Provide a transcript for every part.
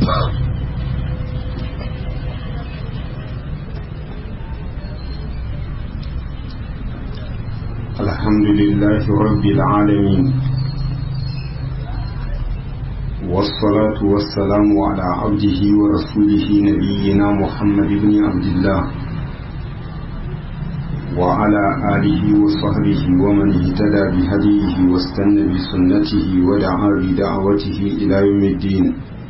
الحمد لله رب العالمين والصلاة والسلام على عبده ورسوله نبينا محمد بن عبد الله وعلى آله وصحبه ومن اهتدى بهديه واستنى بسنته ودعا بدعوته إلى يوم الدين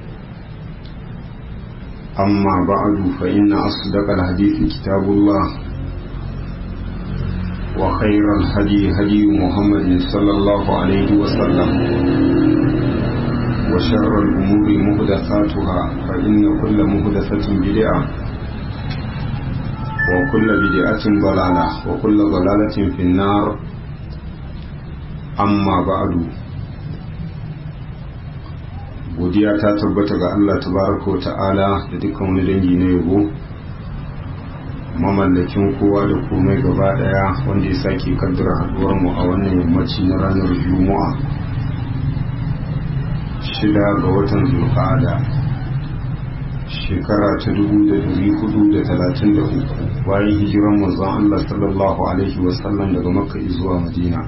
أما بعد فإن أصدق الحديث كتاب الله وخير الهدي هدي محمد صلى الله عليه وسلم وشر الأمور مهدثاتها فإن كل مهدثة بدعة وكل بدعة ضلالة وكل ضلالة في النار أما بعد godiya ta tabbata ga Allah tabaraka ta'ala da dukkan wani dangi na yabo mamallakin kowa da komai gaba daya wanda ya sake kaddara haduwar mu a wannan yammaci na ranar juma'a shida ga watan zulqa'ada shekara ta dubu da dari hudu da talatin da uku bayan hijiran manzon Allah sallallahu alaihi wasallam daga makka zuwa madina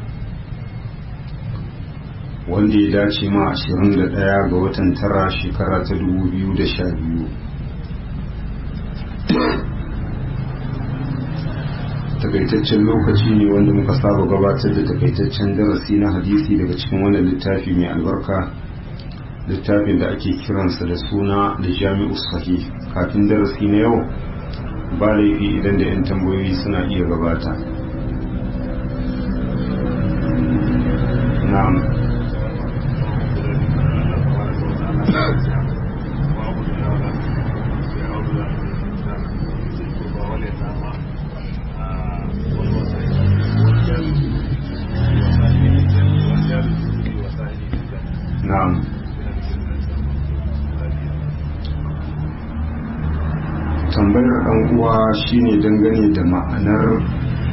wanda ya dace ma ashirin da ɗaya ga watan tara shekara ta dubu biyu da sha biyu takaitaccen lokaci ne wanda muka saba gabatar da takaitaccen darasi na hadisi daga cikin wannan littafi mai albarka littafin da ake kiransa da suna da jami'u sahih kafin darasi na yau ba laifi idan da 'yan tambayoyi suna iya gabata na'am na'am tambayar ɗan uwa shine dangane da ma'anar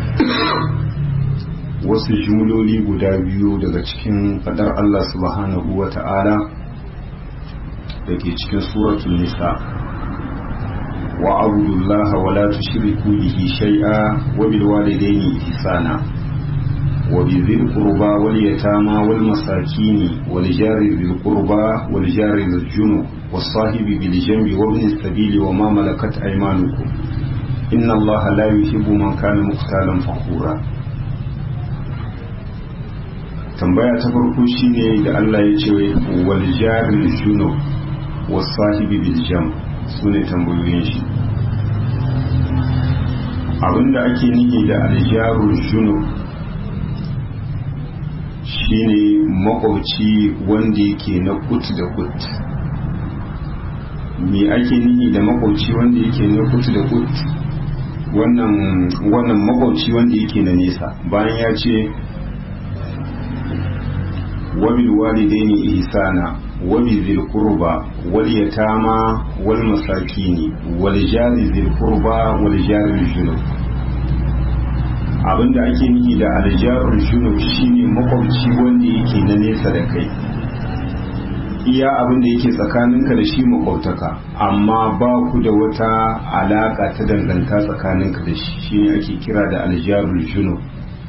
wasu jumloli guda biyu daga cikin fadar Allah subhanahu wa ta'ala da ke cikin suratul nisa wa abudullaha wa la tushriku bihi shay'a wa bil walidayni ihsana wa bi dhil qurba wal yatama wal masakin wal jari dhil qurba wal jari dhil junub was sahibi bil janbi wa ibn as-sabil wa ma malakat aymanukum inna allaha la yuhibbu man kana mukhtalan fakhura tambaya ta farko shine da Allah ya ce wal jari junub was sahibi bil jam sune tambayoyin shi abinda ake nihi da aljarul junub shine makwabci wanda yake na kut da kut me ake nihi da makwabci wanda yake na kut da kut wannan wannan makwabci wanda yake na nesa bayan ya ce wabil walidaini ihsana wabi zil qurba wal yatama wal masakini wal jari zil qurba wal jari junub abinda ake nihi da aljarul junub shine makwabci wanda yake na nesa da kai iya abin da yake tsakaninka da shi makwabtaka amma ba ku da wata alaka ta danganta tsakaninka da shi shine ake kira da aljarul junub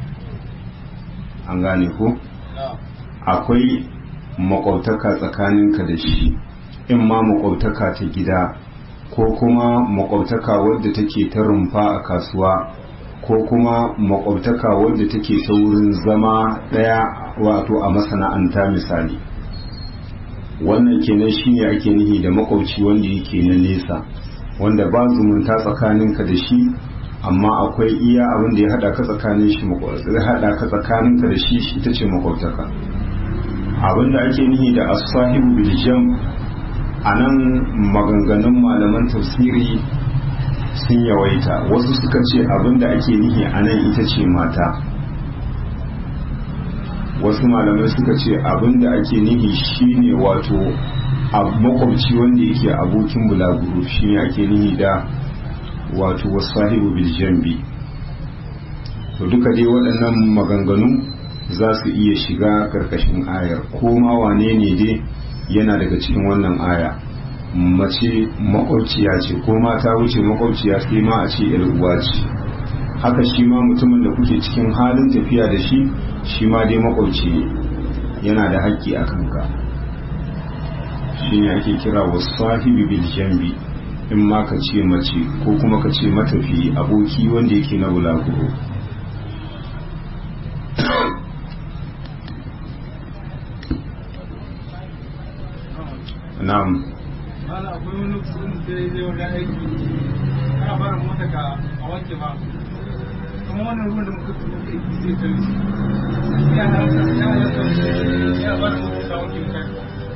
an gane ko akwai makwabtaka tsakaninka da shi in ma makwabtaka ta gida ko kuma makwabtaka wadda take ta rumfa a kasuwa ko kuma makwabtaka wadda take ta wurin zama ɗaya wato a masana'anta misali wannan kenan shine ake nihi da makwabci wanda yake na nesa wanda ba zumunta tsakaninka da shi amma akwai iya abin da ya hada ka tsakanin shi ya hada ka tsakaninka da shi ita ce makwabtaka abin da ake nihi da as-sahibu bil jam anan maganganun malaman tafsiri sun yawaita wasu suka ce abin da ake nihi anan ita ce mata wasu malamai suka ce abin da ake nihi shine wato makwabci wanda yake abokin bulaguro shine ake nihi da wato wasahibu bil jambi to duka dai waɗannan maganganu za su iya shiga karkashin ayar ko ma wane ne dai yana daga cikin wannan aya mace makwabciya ce ko ma ta wuce makwabciya sai ma a ce yar uwa ce haka shi ma mutumin da kuke cikin halin tafiya da shi shi ma dai makwabci ne yana da haƙƙi a kanka shi ne ake kira wasu sahibi bil jambi in ma ka ce mace ko kuma ka ce matafi aboki wanda yake na bulaguro na'am ana akwai wani kudin da ya zai wani aiki ana fara mota ka a wanke ba kuma wannan ruwan da muka tuka aiki zai kalli ya halatta ya halatta ya fara mota ka wanke mutane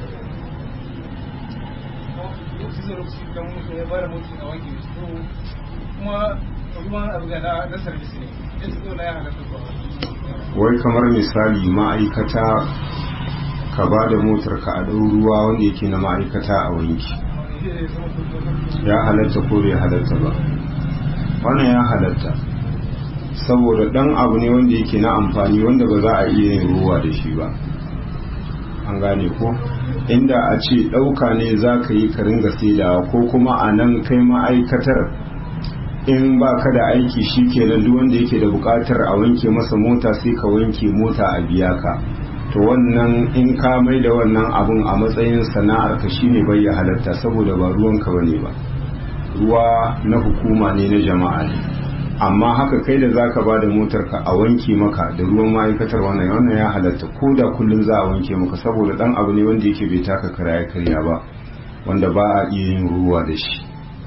lokaci zai lokaci kan mutu ya fara mota ka wanke shi kuma ruwan abu ga na service ne ya su zo na ya halatta ba wai kamar misali ma'aikata ka ba da motar ka a ɗau ruwa wanda yake na ma'aikata a wanki ya halatta ko bai halatta ba wannan ya halatta saboda ɗan abu ne wanda yake na amfani wanda ba za a iya yin ruwa da shi ba an gane ko inda a ce ɗauka ne za ka yi ka ringa saidawa ko kuma a nan kai ma'aikatar in ba ka da aiki shi kenan duk wanda yake da buƙatar a wanke masa mota sai ka wanke mota a biya ka to wannan in ka mai da wannan abun a matsayin sana'ar ka shine bai ya halatta saboda ba ruwanka bane ba ruwa na hukuma ne na jama'a ne amma haka kai da zaka ba da motar ka a wanke maka da ruwan ma'aikatar wannan wannan ya halatta ko da kullun za a wanke maka saboda dan abu ne wanda yake bai taka karaya karya ba wanda ba a iya yin ruwa da shi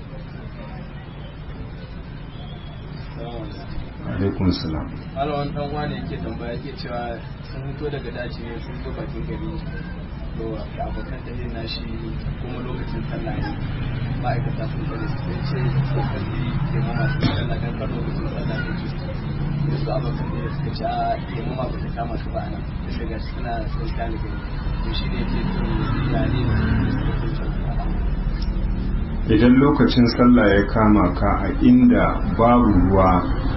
alaikum salam alwan dan wani yake tambaya yake cewa sun fito daga daji ne sun zo bakin gari to da abokan da na shi kuma lokacin sallah ne ma'aikata sun tare su sai ce su kalli ke mama su sallah kan kan lokacin sallah ne su da su abokan da suka ce a ke mama ba ta kama su ba nan da su ga suna sun kani gari to shi ne ke to ya ne idan lokacin sallah ya kama ka a inda babu ruwa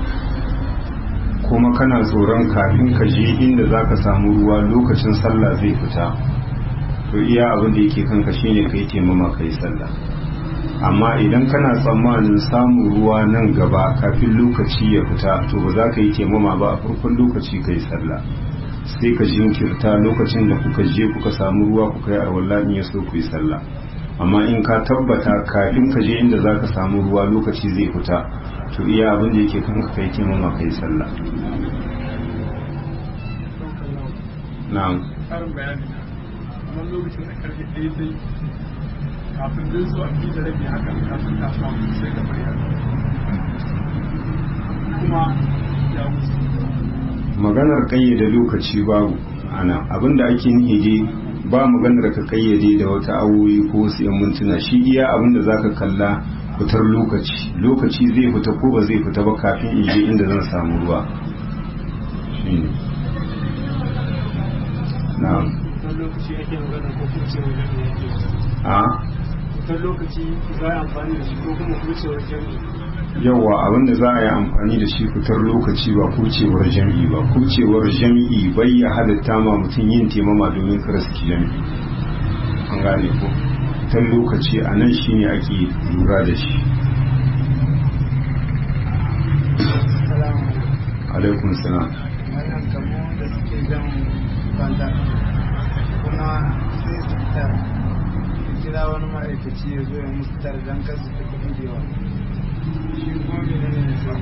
kuma kana tsoron kafin ka je inda za ka samu ruwa lokacin sallah zai fita to iya abin da yake kanka shine ka yi taimama ka yi sallah amma idan kana tsammanin samun ruwa nan gaba kafin lokaci ya fita to ba za ka yi taimama ba a farkon lokaci ka yi sallah sai ka jinkirta lokacin da kuka je kuka samu ruwa kuka yi arwalla in ya so ku yi sallah amma in ka tabbata kafin ka je inda za ka samu ruwa lokaci zai fita to iya abin da yake kanka kai taimama ka yi sallah na'am karin bayani amma lokacin da karfe ɗaya sai kafin zai zo a fi da rabi haka kafin ta samu sai ka bari haka kuma ya wuce maganar kayyade lokaci babu ana abinda ake nihi dai ba maganar ka kayyade da wata awoyi ko wasu yan mintuna shi iya abinda zaka kalla fitar lokaci lokaci zai fita ko ba zai fita ba kafin in je inda zan samu ruwa shine na'am wani lokaci ake magana ko kucewar jami'i yake a wani lokaci za a amfani da shi ko kuma kucewar jami'i yawa abinda za a yi amfani da shi fitar lokaci ba kucewar jam'i ba kucewar jam'i bai ya halatta ma mutum yin taimama domin karaski jam'i an gane ko fitar lokaci a nan shi ne ake lura da shi alaikun salam wannan kamo da suke jan banda kuma sai su tar su kira wani ma'aikaci ya zo ya musu tar don kar su tafi da yawa shi kuma mene ne ne sai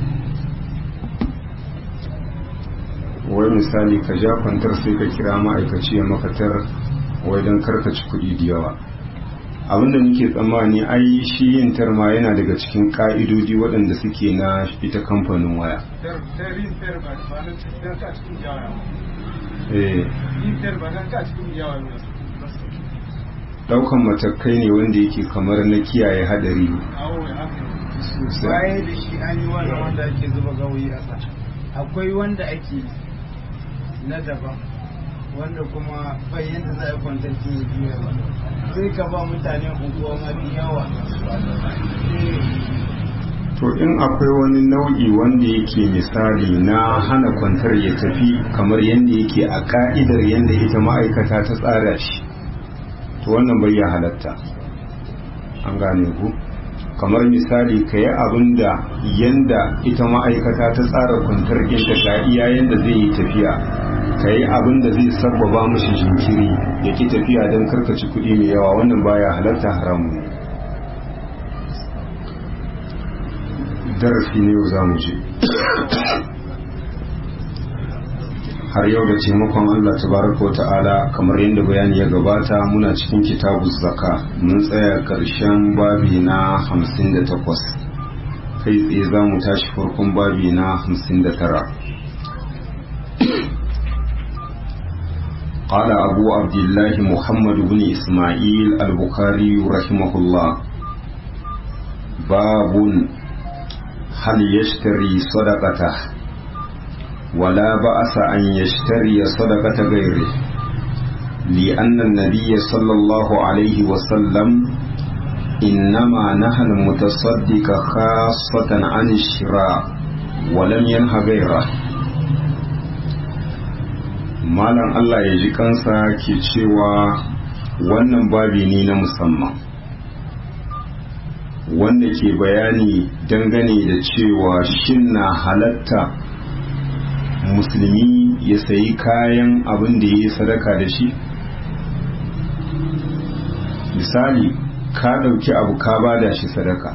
wai misali ka ja kwantar sai ka kira ma'aikaci ya makatar wai don karkaci kuɗi da yawa abinda nake tsammani ai shi yin tarma yana daga cikin ka'idodi waɗanda suke na ita kamfanin waya yin tayar ba ba na don ka cikin yawa eh yin tayar ba don ka cikin yawa ne daukan matakai ne wanda yake kamar na kiyaye hadari awo ya haka sosai baya da shi an yi wannan wanda ake zuba gawayi a sa akwai wanda ake na daban wanda kuma bayan da za a kwantar kin yi biyu ba sai ka ba mutane unguwa mafi yawa to in akwai wani nau'i wanda yake misali na hana kwantar ya tafi kamar yadda yake a ka'idar yadda ita ma'aikata ta tsara shi to wannan bai ya halatta an gane ku kamar misali ka yi abin da yanda ita ma'aikata ta tsara kwantar inda ka iya yanda zai yi tafiya ka yi abin da zai sabbaba mashi jinkiri ya ki tafiya don karkaci kuɗi mai yawa wannan baya halatta haramu ne darasi ne yau za mu je har yau da taimakon Allah tabaraka wa ta'ala kamar yadda bayani ya gabata muna cikin kitabu zaka mun tsaya karshen babi na 58 kai tsaye za mu tashi farkon babi na 59 قال أبو عبد الله محمد بن إسماعيل البخاري رحمه الله باب هل يشتري صدقته ولا بأس أن يشتري صدقة غيره لأن النبي صلى الله عليه وسلم إنما نهى المتصدق خاصة عن الشراء ولم ينهى غيره malam Allah ya ji kansa ke cewa wannan babi ne na musamman wanda ke bayani dangane da cewa shin na halatta musulmi ya sayi kayan abin da ya yi sadaka da shi misali ka ɗauki abu ka bada shi sadaka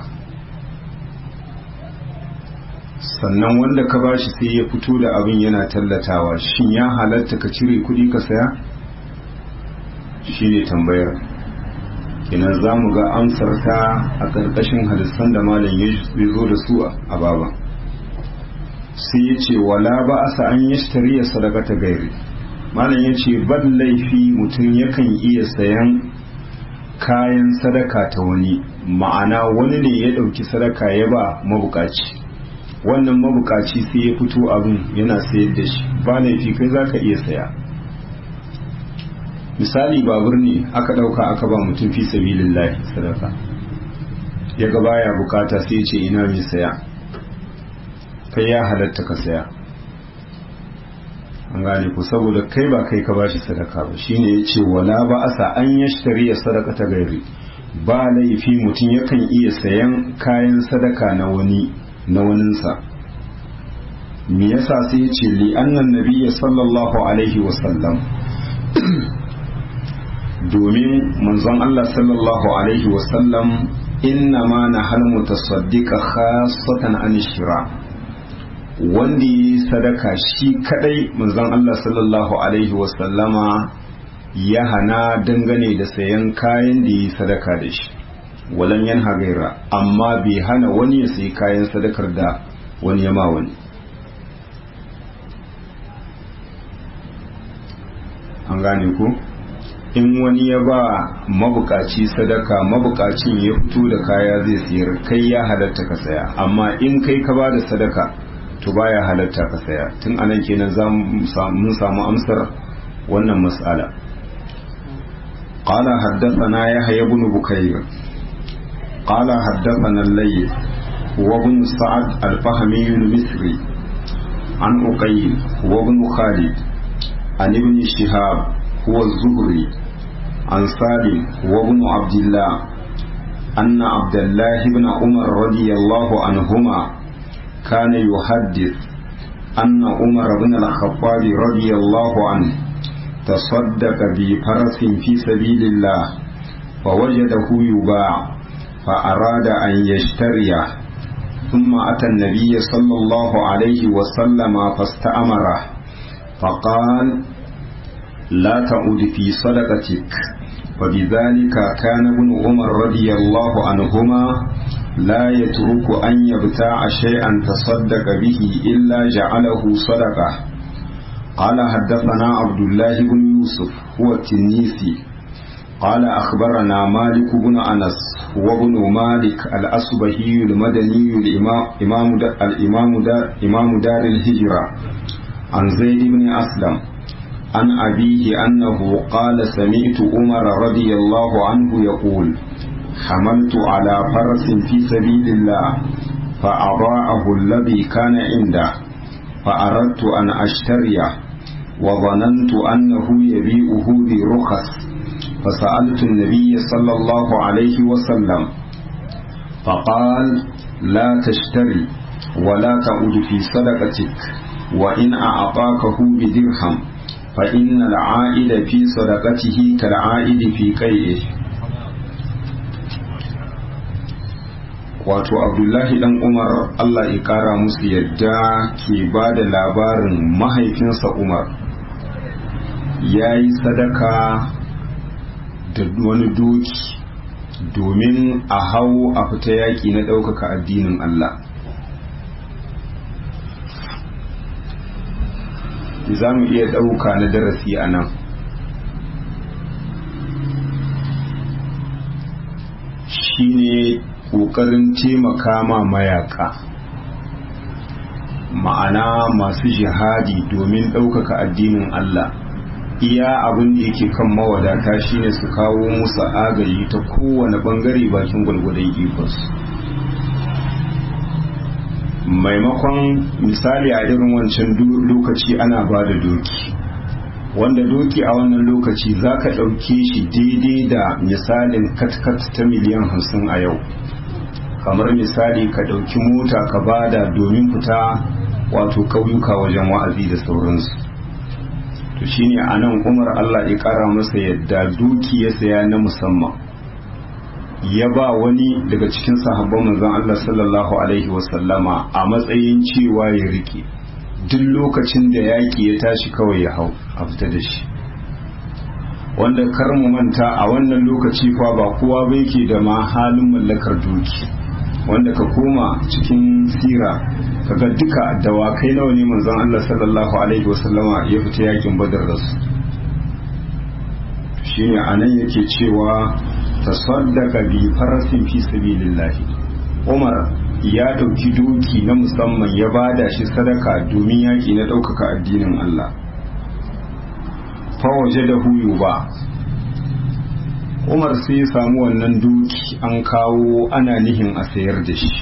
sannan wanda ka ba shi sai ya fito da abin yana tallatawa shin ya halatta ka cire kuɗi ka saya shi ne tambayar kenan za mu ga amsar ta a ƙarƙashin hadisan da malam ya zo da su a baba sai ya ce wala ba a sa'an ya ya sadaka ta gairi malam ya ce ban laifi mutum yakan iya sayan kayan sadaka ta wani ma'ana wani ne ya ɗauki sadaka ya ba mabukaci wannan mabukaci sai ya fito abin yana sayar da shi ba laifi kai za ka iya saya misali babur ne aka ɗauka aka ba mutum fi sabilillahi sadaka ya ga baya bukata sai ce ina mai saya kai ya halatta ka saya an gane ku saboda kai ba kai ka bashi sadaka ba shine ya ce wala ba asa an yashtari ya sadaka ta gairi ba laifi mutum yakan iya sayan kayan sadaka na wani na waninsa me yasa sai ya ce li annan nabiyya sallallahu alaihi wasallam domin manzon Allah sallallahu alaihi wasallam inna ma na hal mutasaddiqa khassatan an shira wanda yi sadaka shi kadai manzon Allah sallallahu alaihi wasallama ya hana dangane da sayan kayan da yi sadaka da shi walan yan hagaira amma bai hana wani ya sayi kayan sadakar da wani ya ma wani an gane ku in wani ya ba mabukaci sadaka mabukacin ya fito da kaya zai siyar kai ya halatta ka saya amma in kai ka ba da sadaka to baya halatta ka saya tun anan kenan za mun samu amsar wannan mas'ala قال حدثنا يحيى بن بكير قال حدثنا الليل وابن سعد الفهمي المصري عن أقيل وابن خالد عن ابن شهاب هو الزهري عن سالم وابن عبد الله أن عبد الله بن عمر رضي الله عنهما كان يحدث أن عمر بن الخطاب رضي الله عنه تصدق بفرس في سبيل الله فوجده يباع فأراد أن يشتريه ثم أتى النبي صلى الله عليه وسلم فاستأمره فقال لا تعود في صدقتك وبذلك كان ابن عمر رضي الله عنهما لا يترك أن يبتاع شيئا تصدق به إلا جعله صدقة قال حدثنا عبد الله بن يوسف هو التنيسي قال أخبرنا مالك بن أنس وابن مالك الأصبهي المدني الإمام دا الإمام دا إمام دار الهجرة عن زيد بن أسلم عن أبيه أنه قال سمعت عمر رضي الله عنه يقول حملت على فرس في سبيل الله فأضاعه الذي كان عنده فأردت أن أشتريه وظننت أنه يبيعه برخص فسألت النبي صلى الله عليه وسلم فقال لا تشتري ولا تعود في صدقتك وإن أعطاكه بدرهم فإن العائد في صدقته كالعائد في قيئه wato abdullahi dan umar allah ya kara musu yadda ke ba da labarin mahaifinsa umar ya yi sadaka da wani doki domin a hau a fita yaƙi na ɗaukaka addinin allah za mu iya ɗauka na darasi a nan shine ƙoƙarin taimaka ma mayaka ma'ana masu jihadi domin ɗaukaka addinin Allah iya abin da yake kan mawadata shine su kawo musu agaji ta kowane ɓangare bakin gwalgwadon ikonsu maimakon misali a irin wancan lokaci ana ba da doki wanda doki a wannan lokaci za ka ɗauke shi daidai da misalin katkat ta miliyan hamsin a yau kamar misali ka ɗauki mota ka bada domin fita wato ƙauyuka wajen wa'azi da sauransu to shine a nan umar allah ya ƙara masa yadda doki ya saya na musamman ya ba wani daga cikin sahabban manzon allah sallallahu alaihi wasallama a matsayin cewa ya rike duk lokacin da yaƙi ya tashi kawai ya hau a fita da shi wanda kar mu manta a wannan lokaci fa ba kowa bai ke da ma halin mallakar doki wanda ka koma cikin sira kaga duka dawakai nawa ne manzon Allah sallallahu alaihi wasallama ya fita yakin badar da su shine anan yake cewa tasaddaqa bi farasin fi sabilillahi Umar ya dauki doki na musamman ya bada shi sadaka domin yaki na daukaka addinin Allah fa wajadahu yuba umar sai ya samu wannan duki an kawo ana nihin a sayar da shi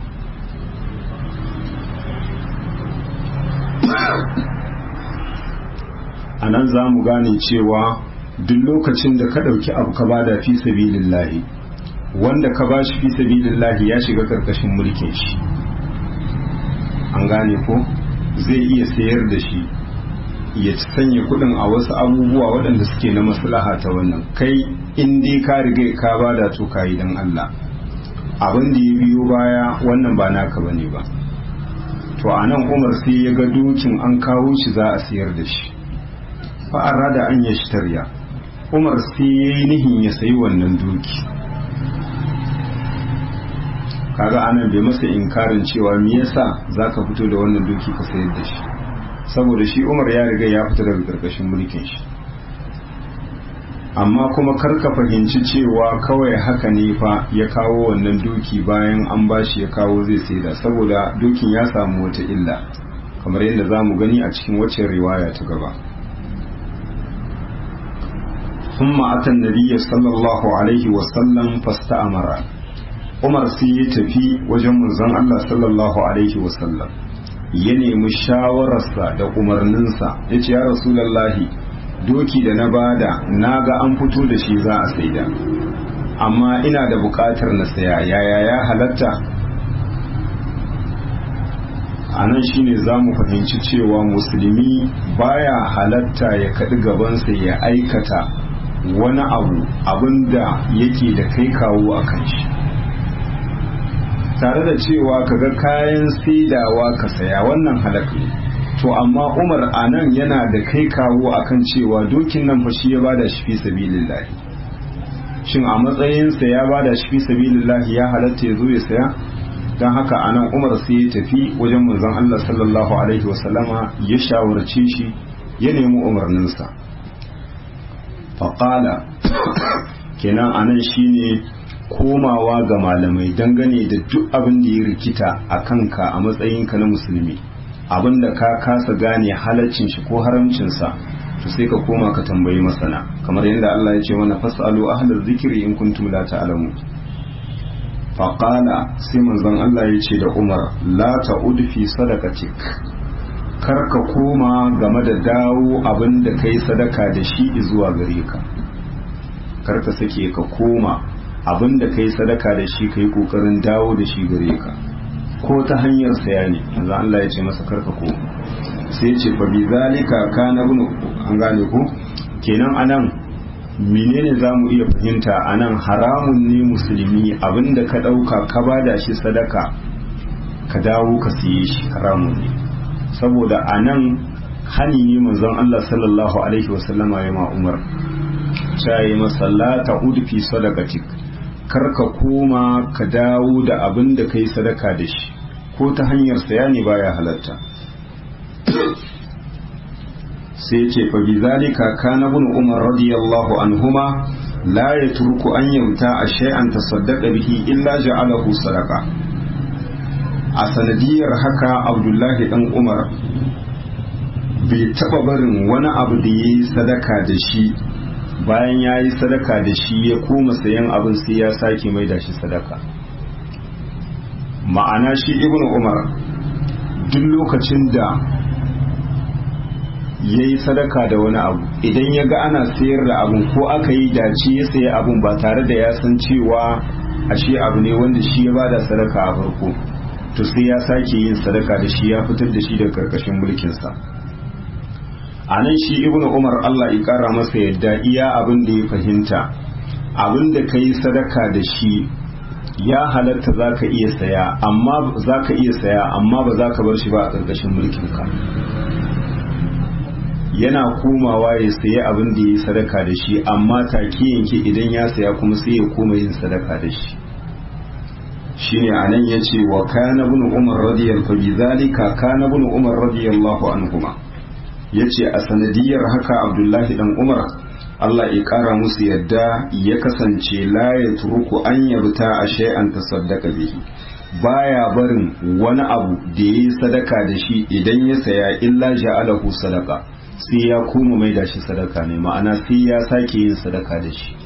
a nan za mu gane cewa duk lokacin da ka ɗauki abu ka bada fi sabilillahi wanda ka ba shi fi sabilillahi ya shiga ƙarƙashin mulkin shi an gane ko zai iya sayar da shi ya sanya kudin a wasu abubuwa waɗanda suke na maslaha ta wannan kai in dai ka riga ka bada to kayi dan Allah abin da ya biyo baya wannan ba naka bane ba to anan Umar sai ya ga dokin an kawo shi za a sayar da shi fa arada an yashtarya Umar sai yayi nihin ya sayi wannan doki kaga anan bai masa inkarin cewa me yasa zaka fito da wannan doki ka sayar da shi saboda shi umar ya riga ya fita daga karkashin mulkin shi amma kuma karka fahimci cewa kawai haka ne fa ya kawo wannan doki bayan an bashi ya kawo zai saida saboda dokin ya samu wata illa kamar yadda za mu gani a cikin wacce riwaya ta gaba ثم أتى النبي صلى الله عليه وسلم فاستأمر Umar sai ya tafi wajen manzon Allah sallallahu alaihi wasallam ya nemi shawararsa da umarninsa ya ce ya rasulallahi doki da na bada na ga an fito da shi za a saida amma ina da bukatar na saya yaya ya halatta a nan shine za mu fahimci cewa musulmi baya halatta ya kaɗi gabansa ya aikata wani abu abinda yake da kai kawo a kan shi tare da cewa kaga kayan saidawa ka saya wannan halak ne to amma umar a nan yana da kai kawo akan cewa dokin nan fa shi ya bada shi fi sabilillahi shin a matsayinsa ya bada shi fi sabilillahi ya halatta ya zo ya saya don haka a nan umar sai ya tafi wajen manzon Allah sallallahu alaihi wasallama ya shawarce shi ya nemi umarninsa faƙala kenan a nan shine komawa ga malamai dangane da duk abin da ya rikita a kanka a matsayinka na musulmi abin da ka kasa gane halaccin shi ko haramcinsa to sai ka koma ka tambayi masana kamar yadda Allah ya ce mana fasalu ahlal zikri in kuntum la ta'lamu faqala sai manzon Allah ya ce da Umar la ta'ud fi sadaqatik kar ka koma game da dawo abin da kai sadaka da shi zuwa gare ka kar ka sake ka koma abin da kai sadaka da shi kai kokarin dawo da shi gare ka ko ta hanyar saya ne manzo Allah ya ce masa kar ka koma sai ce fa bi zalika kana ibn an gane ko kenan anan menene za mu iya fahimta anan haramun ne musulmi abinda ka dauka ka bada shi sadaka ka dawo ka siye shi haramun ne saboda anan hani ne manzon Allah sallallahu alaihi wasallama ya ma Umar sai masallata udfi sadaqatik kar ka koma ka dawo da abin da kai sadaka da shi ko ta hanyar saya ne baya halatta sai ce fa bi zalika kana ibn umar radiyallahu anhuma la yatruku an yamta a shay'an tasaddaqa bihi illa ja'alahu sadaqa a sanadiyar haka abdullahi dan umar bai taba barin wani abu da yayi sadaka da shi bayan ya yi sadaka da shi ya koma sayan abin sai ya sake mai da shi sadaka ma'ana shi ibn umar duk lokacin da ya yi sadaka da wani abu idan ya ga ana sayar da abin ko aka yi dace ya sayi abin ba tare da ya san cewa ashe abu ne wanda shi ya bada sadaka a farko to sai ya sake yin sadaka da shi ya fitar da shi daga karkashin mulkinsa a nan shi ibn umar allah ya kara masa yadda iya abin da ya fahimta abin da ka yi sadaka da shi ya halatta za ka iya saya amma za ka iya saya amma ba za ka bar shi ba a ƙarƙashin mulkinka yana komawa ya sayi abin da ya yi sadaka da shi amma take yanke idan ya saya kuma sai ya koma yin sadaka da shi shine anan yace wa kana ibn umar radiyallahu bi zalika kana ibn umar radiyallahu anhuma yace a sanadiyar haka abdullahi dan umar Allah ya kara musu yadda ya kasance la ya turuku an yabta a shay'an tasaddaqa bihi baya barin wani abu da yayi sadaka da shi idan ya saya illa ja'alahu sadaqa sai ya kuma mai da shi sadaka ne ma'ana sai ya sake yin sadaka da shi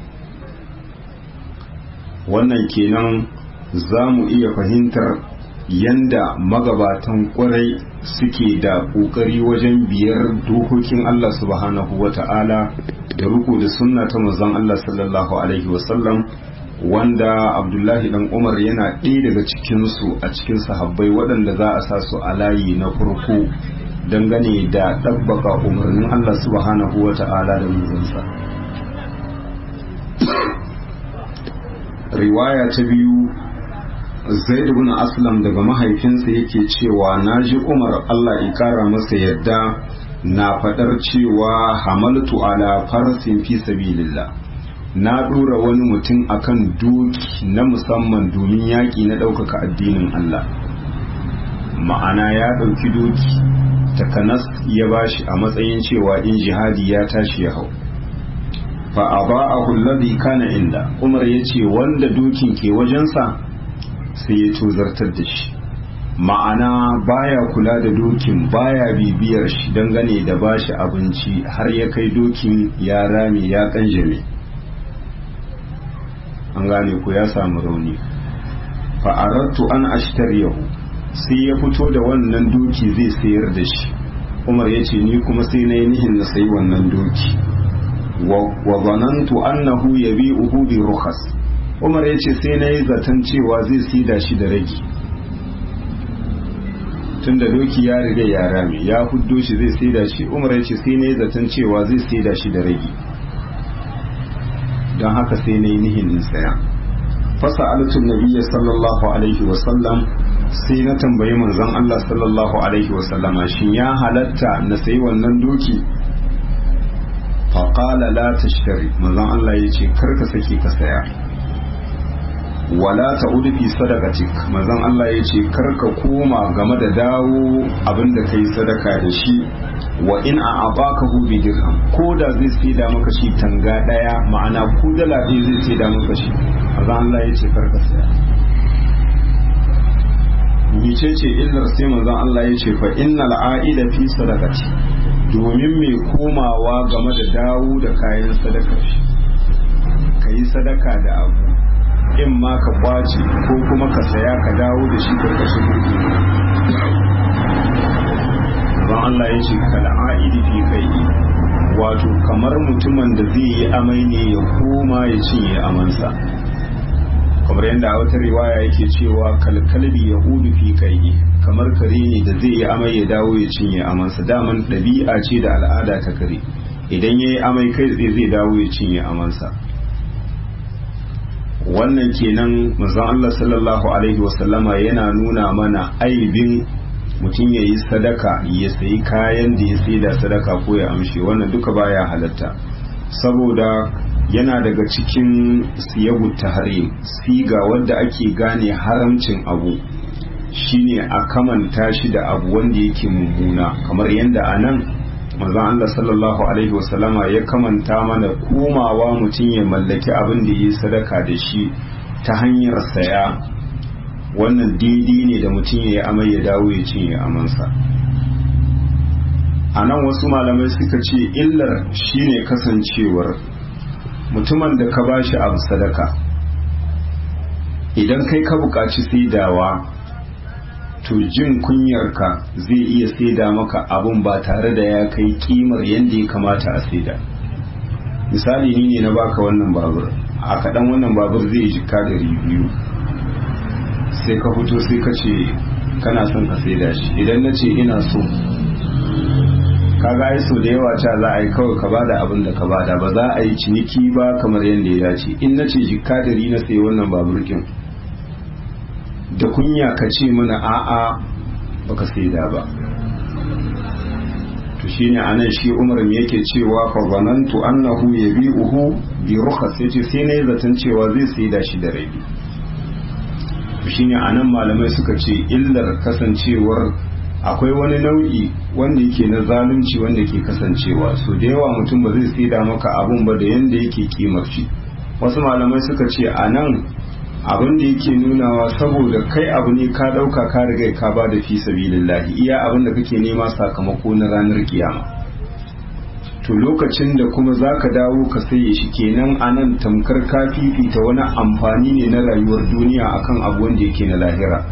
wannan kenan za mu iya fahimtar yanda magabatan kwarai suke da ƙoƙari wajen biyar dokokin Allah subhanahu wa ta'ala da ruku da sunna ta manzon Allah sallallahu alaihi wasallam wanda abdullahi dan umar yana ɗaya daga cikinsu a cikin sahabbai waɗanda za a sa su a layi na farko dangane da ɗabbaka umarnin Allah subhanahu wa ta'ala da manzansa riwaya ta biyu zaid ibn aslam daga mahaifinsa yake cewa naji umar Allah ya kara masa yadda na fadar cewa hamaltu ala farsin fi sabilillah na dora wani mutum akan doki na musamman domin yaƙi na ɗaukaka addinin Allah ma'ana ya ɗauki doki takanas ya bashi a matsayin cewa in jihadi ya tashi ya hau fa aba'ahu alladhi kana inda umar yace wanda dokin ke wajensa sai ya tozartar da shi ma'ana baya kula da dokin baya bibiyar shi dangane da bashi abinci har ya kai dokin ya rame ya kanjame an gane ku ya samu rauni fa'arattu an ashtariyahu sai ya fito da wannan doki zai sayar da shi umar ya ce ni kuma sai na yi nihin na sayi wannan doki wa zanantu annahu yabi'uhu bi rukhas umar ya ce sai na yi zaton cewa zai sida shi da ragi tun da doki ya riga ya rame ya huddo shi zai sida shi umar ya ce sai na yi zaton cewa zai sida shi da ragi don haka sai na yi nihin in saya fasa alatun nabiya sallallahu alaihi wasallam sai na tambayi manzon Allah sallallahu alaihi wasallama shin ya halatta na sayi wannan doki faƙala la tashtari manzon Allah ya ce karka sake ka saya wala ta udufi sadakatik manzon Allah ya ce karka koma game da dawo abinda kai sadaka da shi wa in a abaka hu bi dirham ko da zai saida maka shi tanga daya ma'ana ko dala ɗaya zai saida maka shi manzon Allah ya ce karka saya mice ce illar sai manzon Allah ya ce fa innal a'ida fi sadaqati domin mai komawa game da dawo da kayan sadaka ka yi sadaka da abu in ma ka kwace ko kuma ka saya ka dawo da shi karkashin mulki ban Allah ya ce kal'a'idi fi kai wato kamar mutumin da zai yi amai ne ya koma ya cinye amansa kamar yadda a wata riwaya yake cewa kalkalbi ya hudu fi kai kamar kare ne da zai yi amai ya dawo ya cinye amansa daman ɗabi'a ce da al'ada ta kare idan ya yi amai kai tsaye zai dawo ya cinye amansa wannan kenan manzon Allah sallallahu alaihi wasallama yana nuna mana aibin mutum ya yi sadaka ya sayi kayan da ya sai da sadaka ko ya amshe wannan duka baya halatta saboda yana daga cikin siyagu tahrim siga wadda ake gane haramcin abu shine a kamanta shi da abu wanda yake mummuna kamar yadda a nan manzon Allah sallallahu alaihi wasallama ya kamanta mana komawa mutum ya mallaki abin da yi sadaka da shi ta hanyar saya wannan daidai ne da mutum ya yi amai ya dawo ya cinye amansa a nan wasu malamai suka ce illar shine kasancewar mutumin da ka bashi abu sadaka idan kai ka buƙaci saidawa to jin kunyarka zai iya saida maka abun ba tare da ya kai kimar yadda ya kamata a saida misali ni ne na baka wannan babur a kaɗan wannan babur zai jika da biyu sai ka fito sai ka ce kana son ka saida shi idan na ce ina so kaga ai so da yawa ca za a yi kawai ka bada abin da ka bada ba za a yi ciniki ba kamar yadda ya dace in na ce jika dari na sai wannan baburkin da kunya ka ce mana a'a baka saida ba to shine anan shi Umar me yake cewa fa zanantu annahu yabi'uhu bi rukhas yace sai nayi zaton cewa zai saida shi da rabi to shine anan malamai suka ce illar kasancewar akwai wani nau'i wanda yake na zalunci wanda ke kasancewa so da yawa mutum ba zai saida maka abun ba da yanda yake kimar shi wasu malamai suka ce anan abin da yake nunawa saboda kai abu ne ka dauka ka riga ka ba da fi sabilillahi iya abin da kake nema sakamako na ranar kiyama to lokacin da kuma zaka dawo ka saye shi kenan anan tamkar ka fifita wani amfani ne na rayuwar duniya akan abu wanda yake na lahira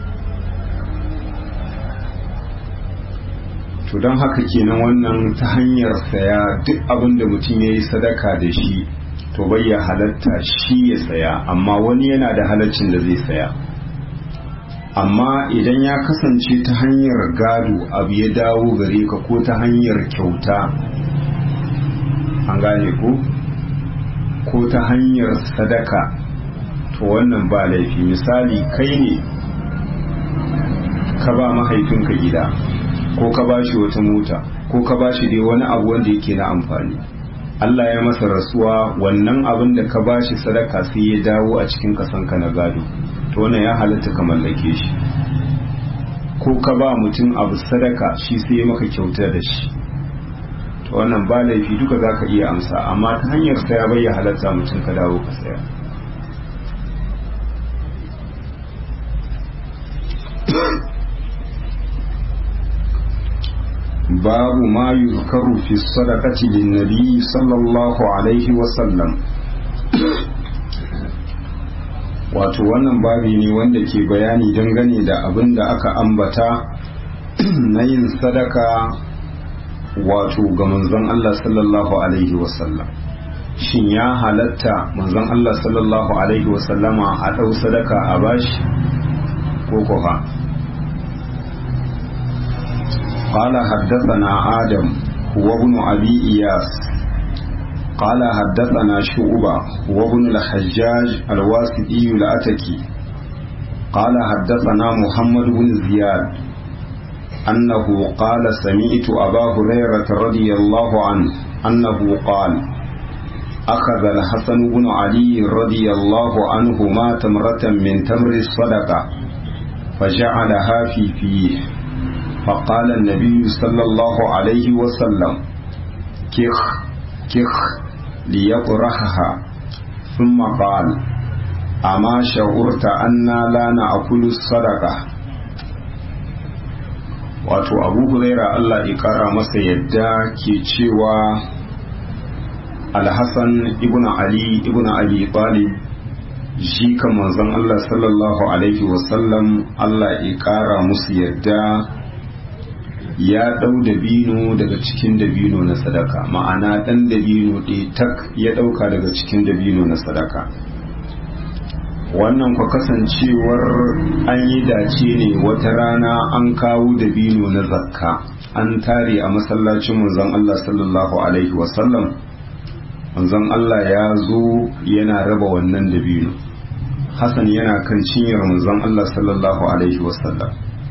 to don haka kenan wannan ta hanyar saya duk abin da mutum ya yi sadaka da shi to bai ya halatta shi ya saya amma wani yana da halaccin da zai saya amma idan ya kasance ta hanyar gado abu ya dawo gare ka ko ta hanyar kyauta an gane ko ko ta hanyar sadaka to wannan ba laifi misali kai ne ka ba mahaifinka gida ko ka ba shi wata mota ko ka ba shi dai wani abu wanda yake na amfani Allah ya masa rasuwa wannan abin da ka bashi sadaka sai ya dawo a cikin kasanka na gado to wannan ya halatta ka mallake shi ko ka ba mutum abu sadaka shi sai maka kyauta da shi to wannan ba laifi duka za ka iya amsa amma ta hanyar saya bai ya halatta mutum ka dawo ka saya باب ما يذكر في الصدقة للنبي صلى الله عليه وسلم wato wannan babi ne wanda ke bayani dangane da abin da aka ambata na yin sadaka wato ga manzon Allah sallallahu alaihi wasallam shin ya halatta manzon Allah sallallahu alaihi wasallama a ɗau sadaka a bashi ko kuwa قال حدثنا آدم هو ابن أبي إياس قال حدثنا شعبة وابن الحجاج الواسطي الأتكي قال حدثنا محمد بن زياد أنه قال سمعت أبا هريرة رضي الله عنه أنه قال أخذ الحسن بن علي رضي الله عنهما تمرة من تمر الصدقة فجعلها في فيه فقال النبي صلى الله عليه وسلم كخ كخ ليطرحها ثم قال أما شعرت أنا لا نأكل الصدقة wato abu huraira Allah ya kara masa yadda ke cewa alhassan ibn ali ibn abi talib shi kan manzon Allah sallallahu alaihi wasallam Allah ya kara musu yadda ya ɗau dabino daga cikin dabino na sadaka ma'ana ɗan dabino ɗaya tak ya ɗauka daga cikin dabino na sadaka wannan kwa kasancewar an yi dace ne wata rana an kawo dabino na zakka an tare a masallacin manzon Allah sallallahu alaihi wasallam manzon Allah ya zo yana raba wannan dabino Hassan yana kan cinyar manzon Allah sallallahu alaihi wasallam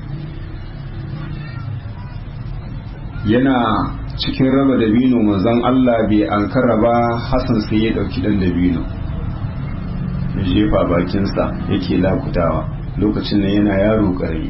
yana cikin raba dabino manzon Allah bai ankara ba Hassan sai ya dauki dan dabino ya jefa bakinsa yake lakutawa lokacin da yana yaro ƙarami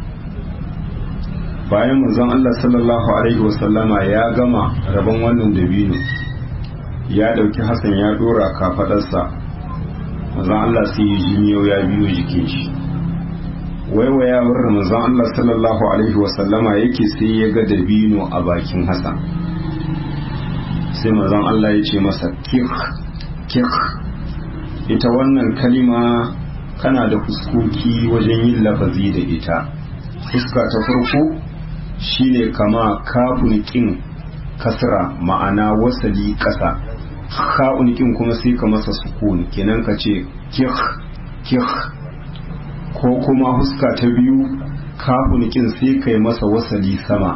bayan manzon Allah sallallahu alaihi wasallama ya gama rabon wannan dabino ya dauki Hassan ya dora kafadarsa manzon Allah sai ya jinyo ya biyo jikin shi waiwayawar manzon Allah sallallahu alaihi wasallama yake sai ya ga dabino a bakin Hassan sai manzon Allah ya ce masa kik kik ita wannan kalima kana da fuskoki wajen yin lafazi da ita fuska ta farko shine kama kafin kin kasra ma'ana wasali kasa ka'un kin kuma sai ka masa sukun kenan ka ce kik kik ko kuma fuska ta biyu kafin kin sai kai masa wasali sama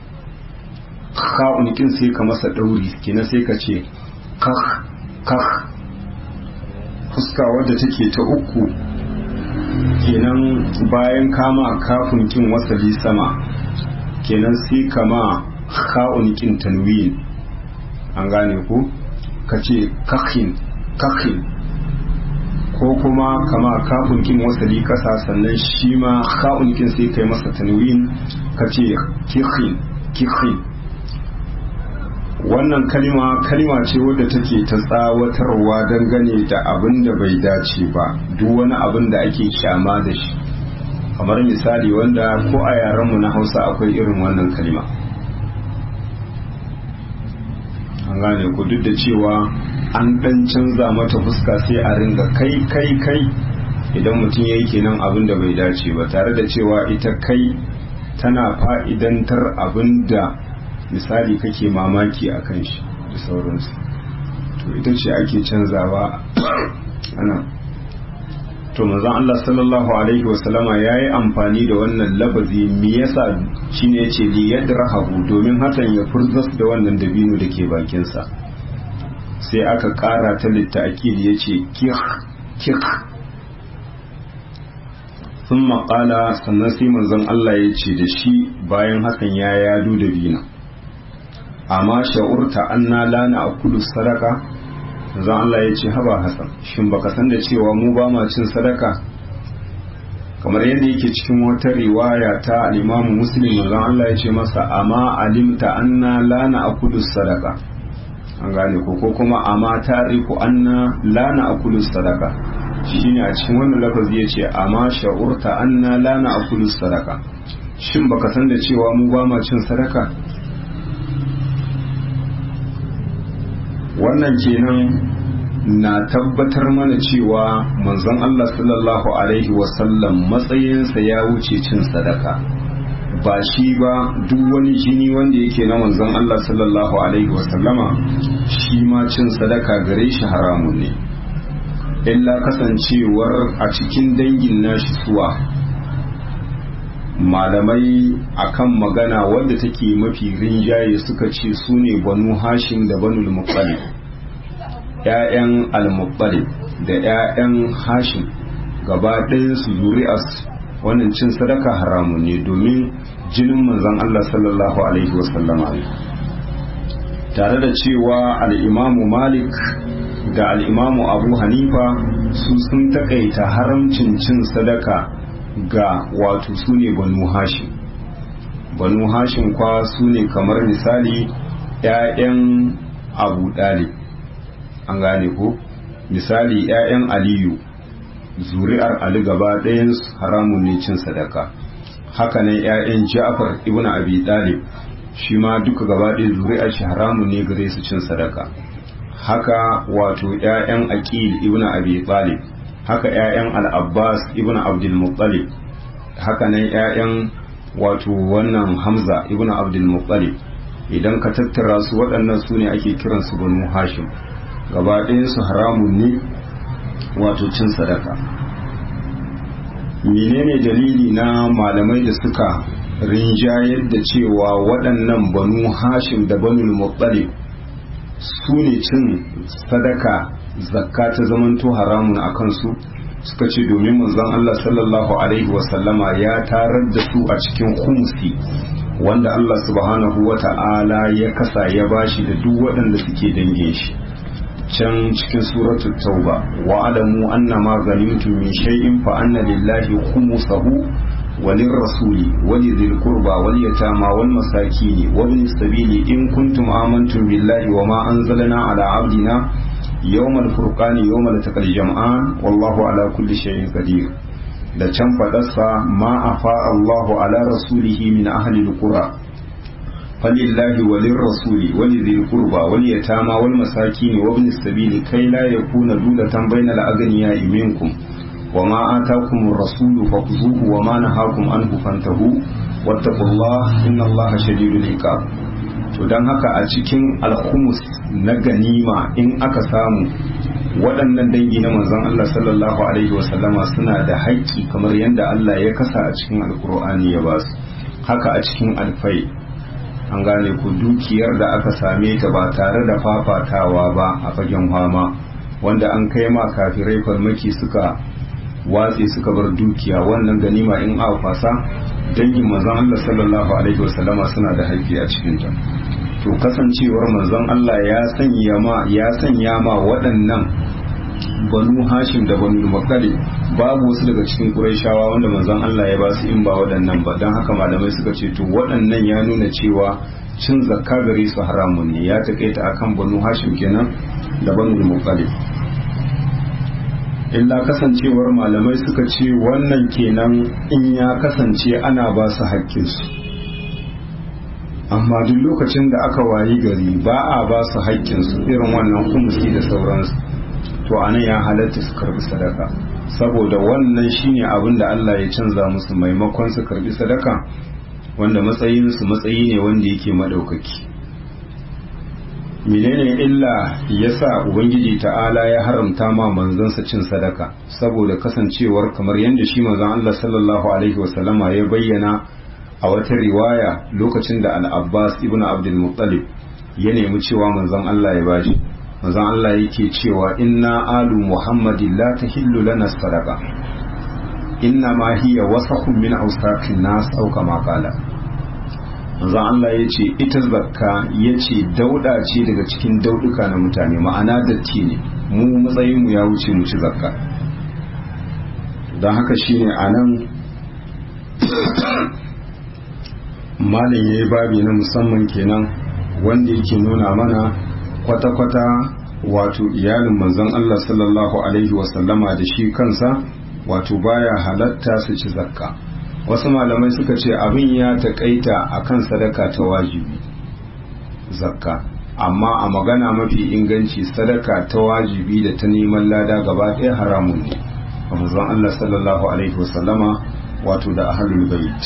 ka'un kin sai ka masa dauri kenan sai ka ce kak kak fuska wadda take ta uku kenan bayan kama kafin kin wasali sama kenan sai kama ka'un kin tanwin an gane ku ka ce kakhin kakhin ko kuma kama kafin kin wasali kasa sannan shi ma ka'un kin sai kai masa tanwin ka ce kikhin kikhin wannan kalima kalima ce wadda take ta tsawatarwa dangane da abin da bai dace ba duk wani abin da ake shama da shi kamar misali wanda ko a yarenmu na hausa akwai irin wannan kalima an gane ku duk da cewa an dan canza mata fuska sai a ringa kai kai kai idan mutum ya yi kenan abin da bai dace ba tare da cewa ita kai tana fa'idantar abin da misali kake mamaki a kan shi da sauransu to ita ce ake canzawa ana to manzon Allah sallallahu alaihi wasallama yayi amfani da wannan lafazi me yasa shine yace li yadrahu domin hakan ya furzas da wannan dabino da ke bakin sa sai aka kara ta litta'kid yace kik kik ثم قال sannan sai manzon Allah ya ce da shi bayan hakan ya yadu da bina amma sha'urta anna la na'kulu sadaka zan Allah ya ce haba Hassan shin baka san da cewa mu ba ma cin sadaka kamar yadda yake cikin wata riwaya ta al-Imam Muslim zan Allah ya ce masa amma alimta anna la na'kulu sadaka an gane ko ko kuma amma tariku anna la na'kulu sadaka shine a cikin wannan lafazi yace amma sha'urta anna la na'kulu sadaka shin baka san da cewa mu ba ma cin sadaka wannan kenan na tabbatar mana cewa manzon Allah sallallahu alaihi wasallam matsayinsa ya wuce cin sadaka ba shi ba duk wani jini wanda yake na manzon Allah sallallahu alaihi wasallama shi ma cin sadaka gare shi haramun ne illa kasancewar a cikin dangin nashi suwa malamai akan magana wadda take mafi rinjaye suka ce su ne banu hashim da banu al ‘ya'yan al da ‘ya'yan hashim gaba ɗaya su zuri'as wannan cin sadaka haramun ne domin jinin manzon Allah sallallahu alaihi wasallama tare da cewa al'imamu malik da al'imamu abu hanifa su sun takaita haramcin cin sadaka ga wato su ne banu hashim banu hashim kwa su ne kamar misali 'ya'yan abu dalib an gane ko misali 'ya'yan aliyu zuri'ar ali gaba ɗayansu haramun ne cin sadaka hakanan 'ya'yan ja'far ibn abi dalib shi ma duka gaba ɗaya zuri'ar shi haramun ne gare su cin sadaka haka wato 'ya'yan aqil ibn abi talib haka 'ya'yan al-abbas ibn abdul muttalib haka nan 'ya'yan wato wannan hamza ibn abdul muttalib idan ka tattara su waɗannan su ne ake kiransu banu hashim gaba su haramun ne wato cin sadaka menene dalili na malamai da suka rinjayar da cewa waɗannan banu hashim da banu muttalib su ne cin sadaka zakka ta zamanto haramun a kansu suka ce domin manzon Allah sallallahu alaihi wasallama ya tarar da su a cikin khumsi wanda Allah subhanahu wa ta'ala ya kasa ya bashi da duk waɗanda suke dange shi can cikin suratul tauba wa alamu anna ma ghanimtum min shay'in fa anna lillahi khumsahu walin rasuli wali dhil qurba wal yatama wal masakin wa ibn sabili in kuntum amantum billahi wa ma anzalna ala abdina yawmal furqani yawmal taqal jam'an wallahu ala kulli shay'in qadir da can fadarsa ma afa Allahu ala rasulihi min ahli alqura falillahi walin rasuli wali dhil qurba wal yatama wal masakin wa ibn sabili kai la yakuna dulatan bainal aghniya minkum وما آتاكم الرسول فخذوه وما نهاكم عنه فانتهوا واتقوا الله إن الله شديد العقاب to don haka a cikin alhumus na ganima in aka samu waɗannan dangi na manzon Allah sallallahu alaihi wasallama suna da haƙƙi kamar yadda Allah ya kasa a cikin alkur'ani ya basu haka a cikin alfai an gane ku dukiyar da aka same ta ba tare da fafatawa ba a fagen fama wanda an kai ma kafirai farmaki suka watsi suka bar dukiya wannan ganima in aka fasa dangin manzon Allah sallallahu alaihi wasallama suna da haƙƙi a cikin ta to kasancewar manzon Allah ya sanya ma ya sanya ma waɗannan banu hashim da banu muttalib babu wasu daga cikin qurayshawa wanda manzon Allah ya ba su in ba waɗannan ba don haka malamai suka ce to waɗannan ya nuna cewa cin zakka gare su haramun ne ya taƙaita akan banu hashim kenan da banu muttalib illa kasancewar malamai suka ce wannan kenan in ya kasance ana ba su haƙƙinsu amma duk lokacin da aka wayi gari ba a ba su haƙƙinsu irin wannan kumusi da sauransu to anan ya halatta su karbi sadaka saboda wannan shine abin da Allah ya canza musu maimakon su karbi sadaka wanda matsayinsu matsayi ne wanda yake madaukaki menene illa yasa ubangiji ta'ala ya haramta ma manzansa cin sadaka saboda kasancewar kamar yadda shi manzon Allah sallallahu alaihi wasallama ya bayyana a wata riwaya lokacin da al-Abbas ibn Abdul Muttalib ya nemi cewa manzon Allah ya bashi manzon Allah yake cewa inna alu muhammadin la tahillu lana sadaqa inna ma hiya wasakhun min awsaqin nas aw kama qala manzon Allah ya ce ita zakka ya ce dauda ce daga cikin dauduka na mutane ma'ana datti ne mu matsayin mu ya wuce mu ci zakka don haka shine a nan malam ya yi babi na musamman kenan wanda yake nuna mana kwata-kwata wato iyalin manzon Allah sallallahu alaihi wasallama da shi kansa wato baya halatta su ci zakka wasu malamai suka ce abin ya taƙaita a kan sadaka ta wajibi zakka amma a magana mafi inganci sadaka ta wajibi da ta neman lada gaba ɗaya haramun ne a manzon Allah sallallahu alaihi wasallama wato da ahlul bait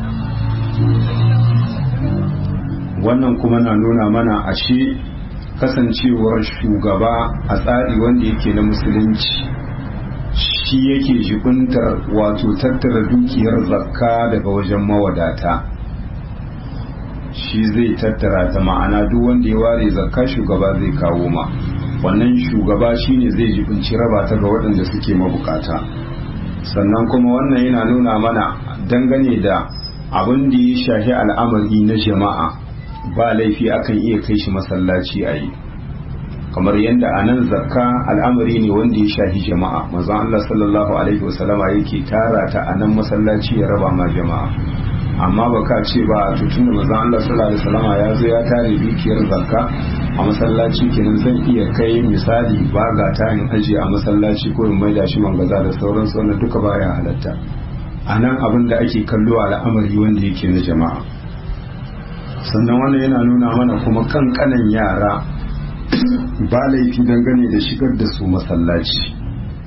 wannan kuma na nuna mana ashe kasancewar shugaba a tsari wanda yake na musulunci shi yake jibintar wato tattara dukiyar zakka daga wajen mawadata shi zai tattara ta ma'ana duk wanda ya ware zakka shugaba zai kawo ma wannan shugaba shine zai jibinci raba ta ga waɗanda suke mabukata sannan kuma wannan yana nuna mana dangane da abin da ya shahi al'amari na jama'a ba laifi akan iya kai shi masallaci a yi kamar yadda a nan zakka al'amari ne wanda ya shahi jama'a mazan Allah sallallahu alaihi wasallama yake tara ta a nan masallaci ya raba ma jama'a amma ba ka ce ba a tutun da mazan Allah sallallahu alaihi wasallama ya zo ya tare dukiyar zakka a masallaci kenan zan iya kai misali ba ga ta in aji a masallaci ko in maida shi mangaza da sauran wannan duka baya halatta a nan abin da ake kallo al'amari wanda yake na jama'a sannan wannan yana nuna mana kuma kankanan yara ba laifi dangane da shigar da su masallaci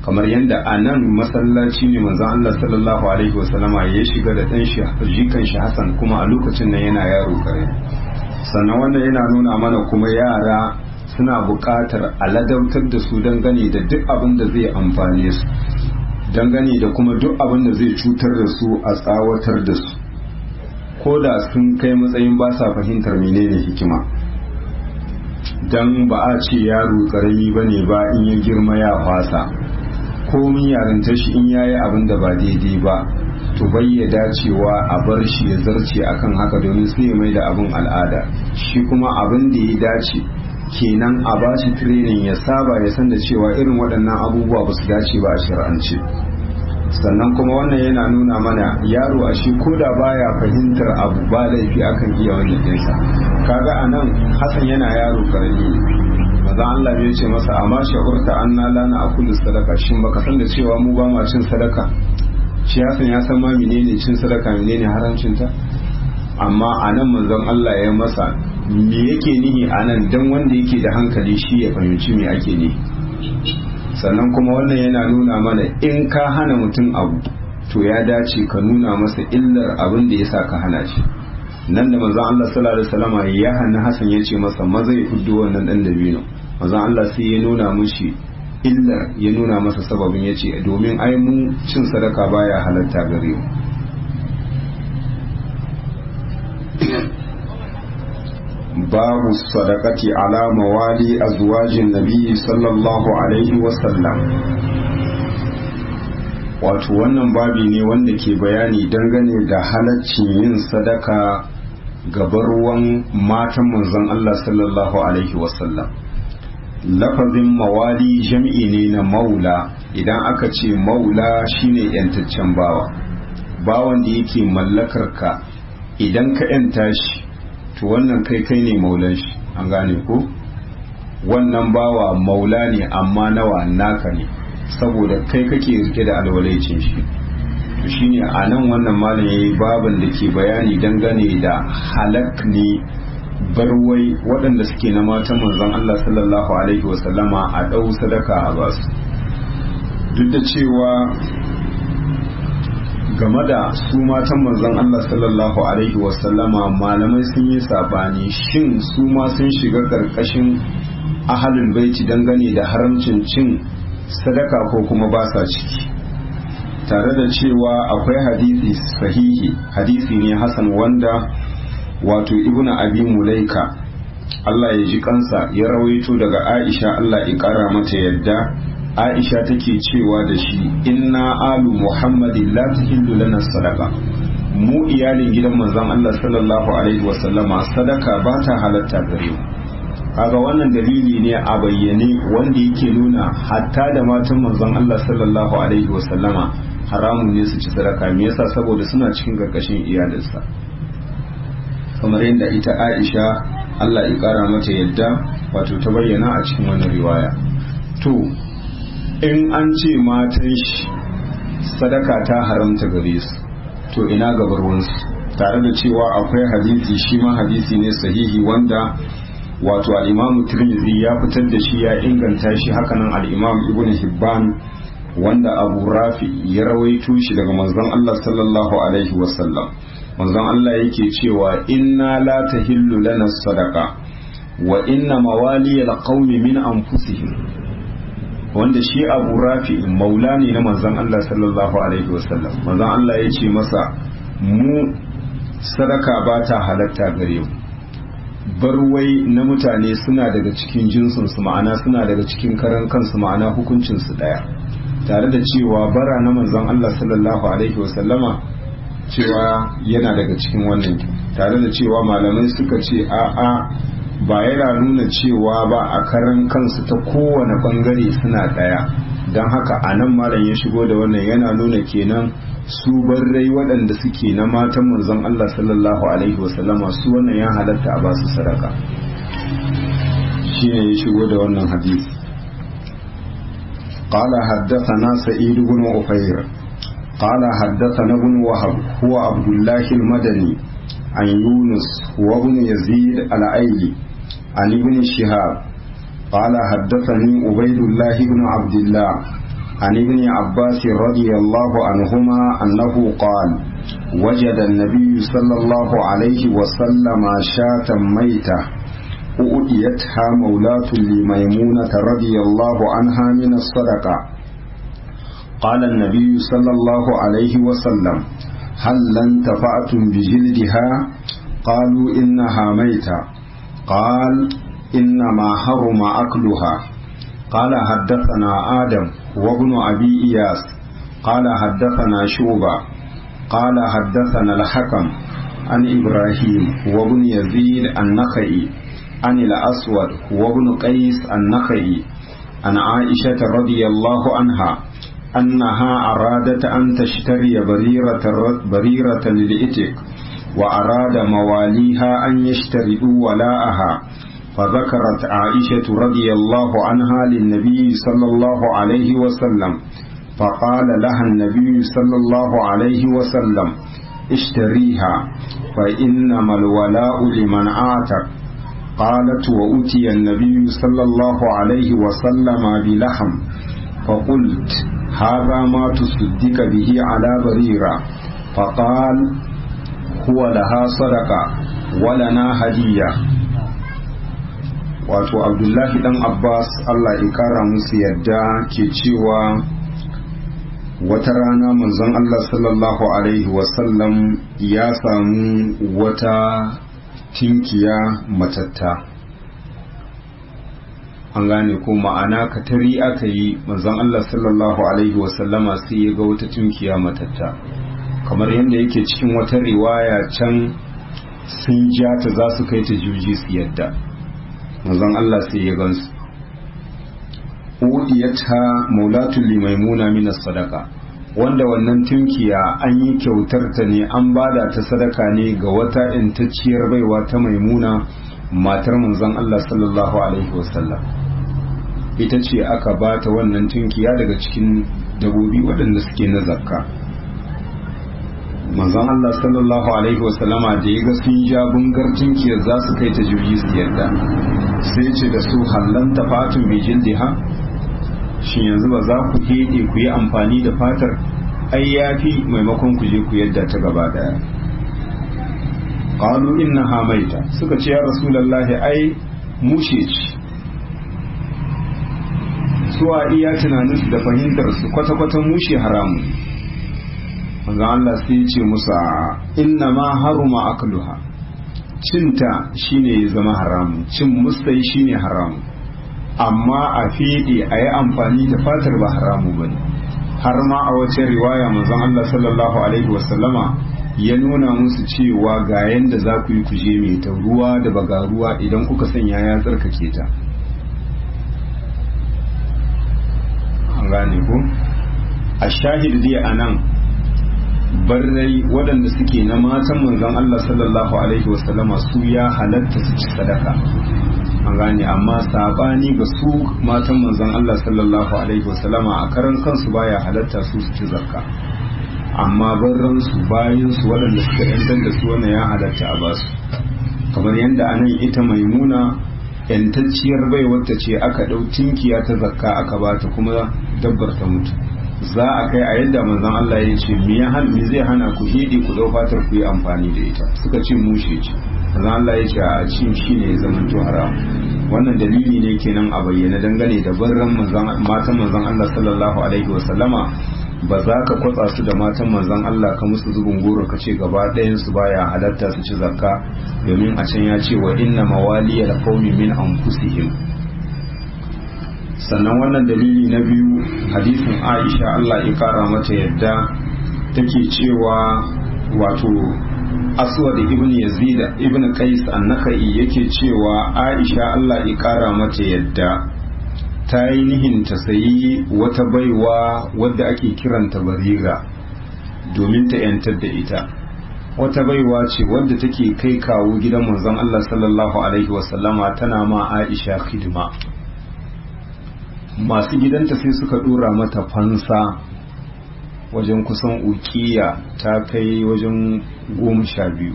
kamar yadda a nan masallaci ne manzon Allah sallallahu alaihi wasallama ya shiga da ɗan shi jikan shi Hassan kuma a lokacin nan yana yaro kare sannan wannan yana nuna mana kuma yara suna buƙatar a ladautar da su dangane da duk abin da zai amfane su dangane da kuma duk abin da zai cutar da su a tsawatar da su ko da sun kai matsayin ba sa fahimtar menene hikima don ba a ce yaro karami ba ne ba in ya girma ya fasa komin yarinta shi in yayi abin da ba daidai ba to bai ya dacewa a bar shi ya zarce akan haka domin sai ya mai da abin al'ada shi kuma abin da ya dace kenan a ba shi training ya saba ya san da cewa irin waɗannan abubuwa ba su dace ba a shari'ance sannan kuma wannan yana nuna mana yaro a shi ko da baya fahimtar abu ba laifi akan iya wani ɗinsa kaga a nan hasan yana yaro karami maza Allah ya ce masa amma sha'urta an na lana a kullu sadaka shin baka san da cewa mu ba ma cin sadaka shi hasan ya san ma menene cin sadaka menene haramcin ta amma a nan manzon Allah ya masa me yake nihi a nan dan wanda yake da hankali shi ya fahimci me ake nihi sannan kuma wannan yana nuna mana in ka hana mutum abu to ya dace ka nuna masa illar abin da ya sa ka hana shi nan da manzon Allah sallallahu alaihi wasallam ya hana Hassan ya ce masa maza ya fuddo wannan dan dabino manzon Allah sai ya nuna mushi illar ya nuna masa sababin ya ce domin ai mu cin sadaka baya halatta gare mu باب الصدقة على موالي أزواج النبي صلى الله عليه وسلم wato wannan babi ne wanda ke bayani dangane da halaccin yin sadaka ga barwan matan manzon Allah sallallahu alaihi wasallam lafazin mawali jam'i ne na maula idan aka ce maula shine yantaccen bawa bawan da yake mallakar ka idan ka yanta shi to wannan kai kai ne maulan shi an gane ko wannan bawa maula ne amma nawa naka ne saboda kai kake rike da alwalaicin shi to shine a nan wannan malam yayi baban da ke bayani dangane da halak ne barwai waɗanda suke na matan manzon Allah sallallahu alaihi wasallama a ɗau sadaka a basu duk da cewa game da su matan manzon Allah sallallahu alaihi wasallama malamai sun yi sabani shin su ma sun shiga karkashin ahalul baiti dangane da haramcin cin sadaka ko kuma ba sa ciki tare da cewa akwai hadisi sahihi hadisi ne hasan wanda wato ibnu abi mulaika Allah ya ji kansa ya rawaito daga Aisha Allah ya kara mata yadda Aisha take cewa da shi inna alu Muhammadin la tuhillu lana sadaqa mu iyalin gidan manzon Allah sallallahu alaihi wasallama sadaka ba ta halatta gare mu kaga wannan dalili ne a bayyane wanda yake nuna hatta da matan manzon Allah sallallahu alaihi wasallama haramun ne su ci sadaka me yasa saboda suna cikin gargashin iyalinsa kamar yadda ita Aisha Allah ya kara mata yadda wato ta bayyana a cikin wannan riwaya to in an ce matan shi sadaka ta haramta gare su to ina gabarwansu tare da cewa akwai hadisi shi ma hadisi ne sahihi wanda wato al'imamu tirmidhi ya fitar da shi ya inganta shi hakanan al'imam ibn hibban wanda abu rafi ya rawaito shi daga manzon Allah sallallahu alaihi wasallam manzon Allah yake cewa inna la tahillu lana sadaqa wa inna mawali alqawmi min anfusihim wanda shi abu rafi maula ne na manzon Allah sallallahu alaihi wasallam manzon Allah ya ce masa mu sadaka ba ta halatta gare mu barwai na mutane suna daga cikin jinsinsu ma'ana suna daga cikin karan kansu ma'ana hukuncinsu daya tare da cewa bara na manzon Allah sallallahu alaihi wasallama cewa yana daga cikin wannan tare da cewa malamai suka ce a'a ba yana nuna cewa ba a karan kansu ta kowane bangare suna daya don haka a nan malam ya shigo da wannan yana nuna kenan su barrai waɗanda suke na matan manzon Allah sallallahu alaihi wasallama su wannan ya halatta a basu sadaka shine ya shigo da wannan hadisi قال حدثنا سعيد بن عفير قال حدثنا ابن وهب هو عبد الله المدني عن يونس هو ابن يزيد الأيلي عن ابن شهاب قال حدثني عبيد الله بن عبد الله عن ابن عباس رضي الله عنهما أنه قال وجد النبي صلى الله عليه وسلم شاة ميتة أؤديتها مولاة لميمونة رضي الله عنها من الصدقة قال النبي صلى الله عليه وسلم هل انتفعتم بجلدها قالوا إنها ميتة قال إنما حرم أكلها قال حدثنا آدم وابن أبي إياس قال حدثنا شوبة قال حدثنا الحكم عن إبراهيم وابن يزيد النخعي عن الأسود وابن قيس النخعي عن عائشة رضي الله عنها أنها أرادت أن تشتري بريرة, بريرة للإتك وأراد مواليها أن يشتروا ولاءها فذكرت عائشة رضي الله عنها للنبي صلى الله عليه وسلم فقال لها النبي صلى الله عليه وسلم اشتريها فإنما الولاء لمن آتك قالت وأتي النبي صلى الله عليه وسلم بلحم فقلت هذا ما تصدق به على بريرة فقال هو لها صدقة ولنا هدية wato abdullahi dan abbas allah ya kara musu yadda ke cewa wata rana manzon allah sallallahu alaihi wasallam ya samu wata tinkiya matatta an gane ko ma'ana katari aka yi manzon allah sallallahu alaihi wasallama sai ya ga wata tinkiya matatta kamar yadda yake cikin wata riwaya can sun ja ta za su kai ta juji su yadda manzon Allah sai ya gansu udiyata maulatul limaimuna min sadaka wanda wannan tunkiya an yi kyautar ta ne an bada ta sadaka ne ga wata intacciyar baiwa ta maimuna matar manzon Allah sallallahu alaihi wasallam ita ce aka bata wannan tunkiya daga cikin dabobi waɗanda suke na zakka manzon Allah sallallahu alaihi wasallama da ya ga sun ja bungar tunkiyar za su kai ta jirgi su yadda sai ce da su hallanta fatun mai jildiha shin yanzu ba za ku hede ku yi amfani da fatar ai ya fi maimakon ku je ku yadda ta gaba daya qalu innaha maita suka ce ya rasulullahi ai mushe ce suwa iya tunanin da fahimtar su kwata-kwata mushe haramu manzo Allah sai ya ce musa inna ma haruma akluha cinta shine ya zama haramu cin mustai shine haramu amma a fiɗe a yi amfani da fatar ba haramu ba ne har ma a wace riwaya manzon Allah sallallahu alaihi wasallama ya nuna musu cewa ga yanda za ku yi kuje mai ta ruwa da baga ruwa idan kuka sanya ya tsarkake ta an gane ku a shahid dai a nan barrai waɗanda suke na matan manzon Allah sallallahu alaihi wasallama su ya halatta su ci sadaka an gane amma sabani ga su matan manzon Allah sallallahu alaihi wasallama a karan kansu baya halatta su su ci zakka amma barran su bayan su waɗanda suka yantar da su wannan ya halatta a basu kamar yadda anan ita maimuna yantacciyar bai wata ce aka ɗau tinkiya ta zakka aka bata kuma dabbar ta mutu za a kai a yadda manzon Allah ya ce me zai hana ku hidi ku dau fatar ku yi amfani da ita suka ce mushe ce manzon Allah ya ce a cin shi ne zaman to haram wannan dalili ne kenan a bayyana dangane da barran matan manzon Allah sallallahu alaihi wasallama ba za ka kwatsa su da matan manzon Allah ka musu zubin goro ka ce gaba ɗayan su baya halatta su ci zakka domin a can ya ce wa inna mawaliyal qaumi min anfusihim sannan wannan dalili na biyu hadisin aisha Allah ya kara mata yadda take cewa wato aswad ibn yazid ibn qais an-nakhai yake cewa aisha Allah ya kara mata yadda ta yi nihin ta sayi wata baiwa wadda ake kiranta barira domin ta yantar da ita wata baiwa ce wadda take kai kawo gidan manzon Allah sallallahu alaihi wasallama tana ma aisha hidima masu gidanta sai suka dora mata fansa wajen kusan ukiya ta kai wajen goma sha biyu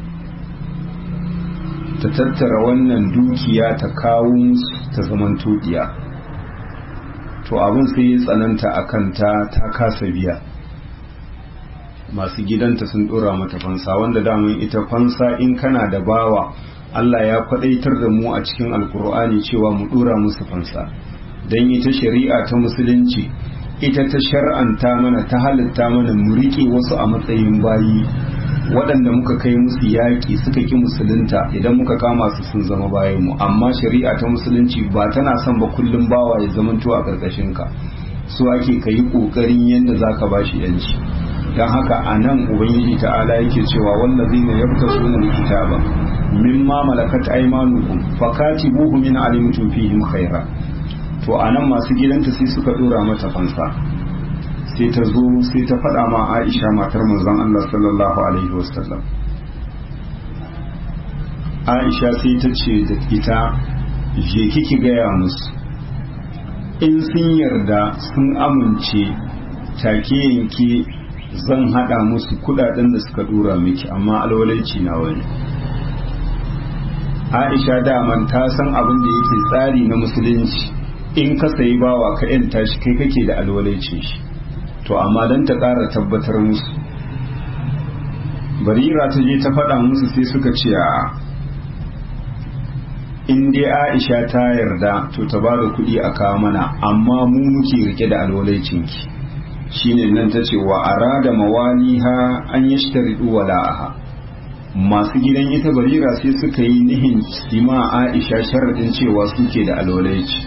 ta tattara wannan dukiya ta kawo ta zaman tudiya to abin sai ya tsananta a kanta ta kasa biya masu gidanta sun dora mata fansa wanda daman ita fansa in kana da bawa Allah ya kwadaitar da mu a cikin alkur'ani cewa mu dora musu fansa don ita shari'a ta musulunci ita ta shar'anta mana ta halitta mana mu riƙe wasu a matsayin bayi waɗanda muka kai musu yaƙi suka ƙi musulunta idan muka kama su sun zama bayan mu amma shari'a ta musulunci ba tana son ba kullum bawa ya zamanto a ƙarƙashin ka so ake ka yi ƙoƙarin yadda za ka ba shi yanci don haka a nan ubangiji ta'ala yake cewa wallazi ne ya fita sunan kitaba mimma malakat aymanukum fakatibuhu min alimtum fihim khaira to a nan masu gidanta sai suka dora mata fansa sai ta zo sai ta faɗa ma aisha matar manzon Allah sallallahu alaihi wasallam aisha sai ta ce da ita je kiki gaya musu in sun yarda sun amince take yanke zan hada musu kudaden da suka dora miki amma alwalanci na wani aisha daman ta san abin da yake tsari na musulunci in ka sayi bawa ka yanta shi kai kake da alwalaicin shi to amma don ta ƙara tabbatar musu barira ta je ta faɗa musu sai suka ce a in dai aisha ta yarda to ta ba da kuɗi a kawo mana amma mu muke rike da alwalaicinki shine nan ta ce wa arada mawaliha an yashtaridu wala'aha masu gidan ita barira sai suka yi nihin sima aisha sharaɗin cewa suke da alwalaici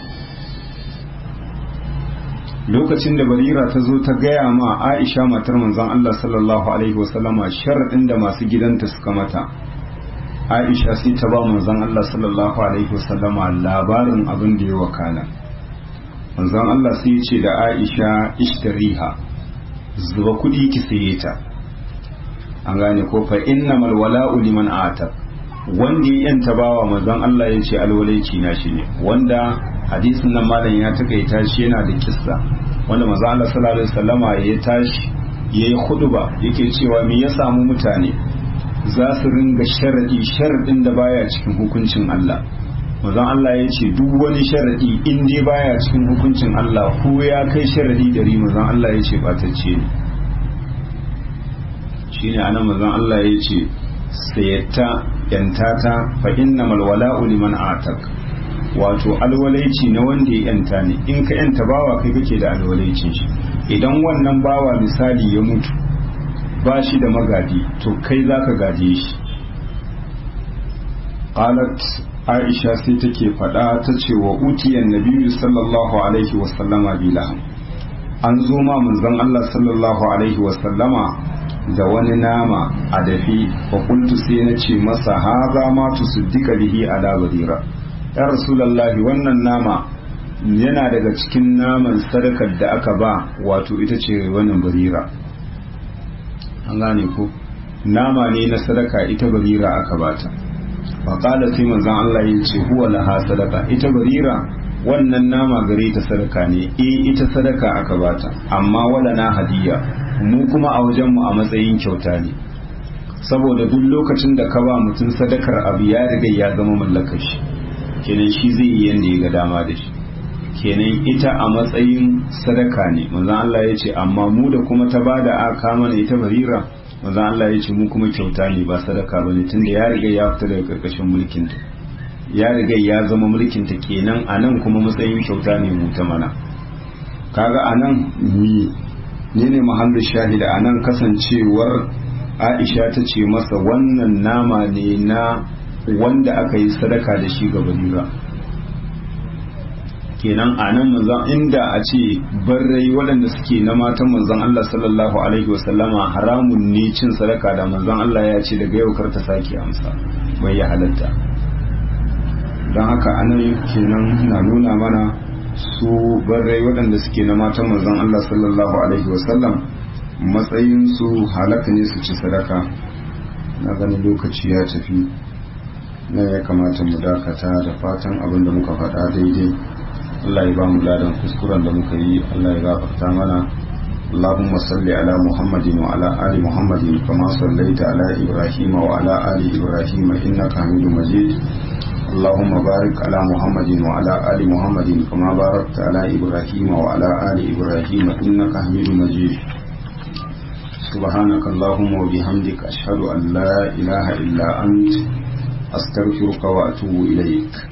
lokacin da barira ta zo ta gaya ma aisha matar manzon Allah sallallahu alaihi wasallama sharaɗin da masu gidanta suka mata aisha sai ta ba manzon Allah sallallahu alaihi wasallama labarin abin da ya wakana manzon Allah sai ya ce da aisha ishtariha zuba kuɗi ki saye ta an gane ko fa innamal wala'u liman atab wanda ya yanta bawa manzon Allah ya ce alwalaici na shi ne wanda hadisin nan malam ya takaita shi yana da kissa wanda manzo Allah sallallahu alaihi wasallama ya tashi yayi khutba yake cewa me ya samu mutane za su ringa sharadi sharadin da baya cikin hukuncin Allah manzo Allah ya ce duk wani sharadi in dai baya cikin hukuncin Allah ko ya kai sharadi dari manzo Allah ya ce batacce ne shine anan manzo Allah ya ce sayatta yantata fa innamal wala'u liman atak wato alwalaici na wanda ya yanta ne in ka yanta bawa kai kake da alwalaicin shi idan wannan bawa misali ya mutu ba shi da magadi to kai zaka gaje shi qalat aisha sai take fada ta ce wa utiyan nabiyyu sallallahu alaihi wa sallama bilaham an zo ma manzon Allah sallallahu alaihi wa sallama da wani nama a dafi wa kuntu sai na ce masa haza ma tusiddiqa bihi ala badira ya rasulallahi wannan nama yana daga cikin naman sadakar da aka ba wato ita ce wannan barira an gane ko nama ne na sadaka ita barira aka bata faƙala sai manzan Allah ya ce huwa laha sadaka ita barira wannan nama gare ta sadaka ne eh ita sadaka aka bata amma wala na hadiya mu kuma a wajenmu a matsayin kyauta ne saboda duk lokacin da ka ba mutum sadakar abu ya riga ya zama mallakar shi kenan shi zai yi yadda ya ga dama da shi kenan ita a matsayin sadaka ne manzon Allah ya ce amma mu da kuma ta bada aka mana ita barira manzon Allah ya ce mu kuma kyauta ne ba sadaka ba ne tunda ya riga ya fita daga karkashin mulkin ta ya riga ya zama mulkin ta kenan a nan kuma matsayin kyauta ne mu ta mana kaga a nan ni ne ne mahallin shahida a nan kasancewar Aisha ta ce masa wannan nama ne na wanda aka yi sadaka da shi ga barira kenan a nan manzan inda a ce barrai waɗanda suke na matan manzan Allah sallallahu alaihi wasallama haramun ne cin sadaka da manzan Allah ya ce daga yau karta sake amsa bai ya halatta don haka anan kenan na nuna mana su barrai waɗanda suke na matan manzan Allah sallallahu alaihi wasallam matsayin su halaka ne su ci sadaka na ganin lokaci ya tafi na ya kamata mu dakata da fatan abin da muka faɗa daidai Allah ya ba mu ladan kuskuren da muka yi Allah ya gafarta mana اللهم صل على محمد وعلى آل محمد كما صليت على إبراهيم وعلى آل إبراهيم إنك حميد مجيد اللهم بارك على محمد وعلى آل محمد كما باركت على إبراهيم وعلى آل إبراهيم إنك حميد مجيد سبحانك اللهم وبحمدك أشهد أن لا إله إلا أنت أستغفرك وأتوب إليك